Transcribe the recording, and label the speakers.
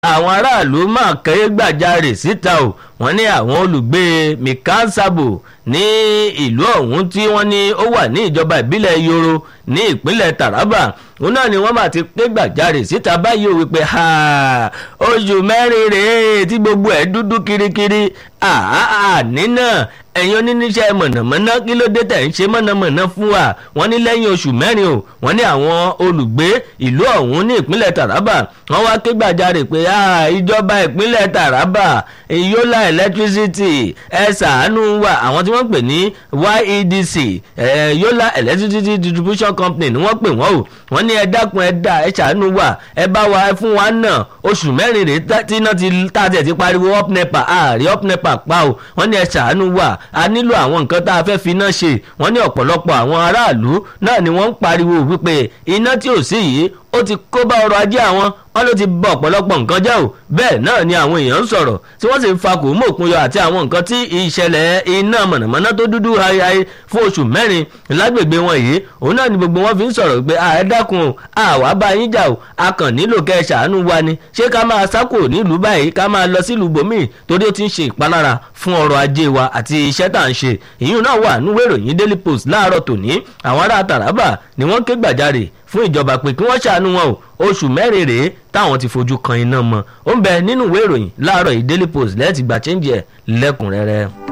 Speaker 1: àwọn aráàlú máa kẹ́yẹ́ gbàjarè síta o wọ́n ní àwọn olùgbé mikansabo ní ìlú ọ̀hún tí wọ́n ní ó wà ní ìjọba ìbílẹ̀ yoro ní ìpínlẹ̀ taraba òun náà ni wọ́n máa ti ké gbàjarè síta báyìí o wípé oṣù mẹ́rin rèé tí gbogbo ẹ̀ dúdú kirikiri àní náà ẹ̀yin oníníṣẹ́ mọ̀nàmọ́ná kí ló dé tẹ̀ ń ṣe mọ̀nàmọ́ná fún wa wọ́n ní lẹ́yìn oṣù mẹ́rin o wọ́n ní àwọn olùgbé ìlú ọ̀hún ní ìpínlẹ̀ taraba wọ́n wá ké gbàjarè pé ìjọba ìpínlẹ̀ taraba yola electricity ẹ ṣàánú wa àwọn tí wọ́n pè ní yedc yola electricity distribution company ni wọ́n pè wọ́n o wọ́n ní ẹ dákun ẹ dá ẹ ṣàánú wa ẹ bá wa fún wa náà oṣù mẹ́rin rèé tí iná ti tá a tẹ̀ ti pariwo up nepa ààrẹ up nepa pa o wọ́n ní ẹ ṣàánú wa a nílò àwọn nǹkan tá a fẹ́ fi iná ṣe wọ́n ní ọ̀pọ̀lọpọ̀ àwọn aráàlú náà ni wọ́n ń pariwo wípé iná tí ò sí yìí ó ti kó bá ọrọ̀ ajé àwọn wọn ló ti bọ ọ̀pọ̀lọpọ̀ nǹkan jẹ́ o bẹ́ẹ̀ náà ni àwọn èèyàn ń sọ̀rọ̀ tí wọ́n sì ń fa kòmó òkun yọ àti àwọn nǹkan tí ìṣẹ̀lẹ̀ iná mọ̀nàmọ́ná tó dúdú haihai fún oṣù mẹ́rin lágbègbè wọn yìí òun náà ni gbogbo wọn fi ń sọ̀rọ̀ pé ààrẹ dákun o àwa bá yín jà o a kàn nílò kẹ́ ẹ ṣàánú wa ni ṣé ká máa sákò nílùú báyìí ká máa lọ sílùú bòmíì torí ó ti ń ṣe ìpalára fún ọrọ̀ ajé wa àti iṣẹ́ tá à ń ṣe ìyún náà wà nínú ìròyìn daily post láàárọ̀ tòní àwọn ará taraba ni wọ́n ké gbàjarè fún ìjọba pé kí wọ́n ṣàánú wọn o oṣù mẹ́rin rèé táwọn ti fojú kan iná mọ́ ó ń bẹ nínú ìwé ìròyìn láàárọ̀ yìí daily post lẹ́ẹ̀tì gbà chẹ́ńjì ẹ̀ lẹ́kùnrẹ́rẹ́.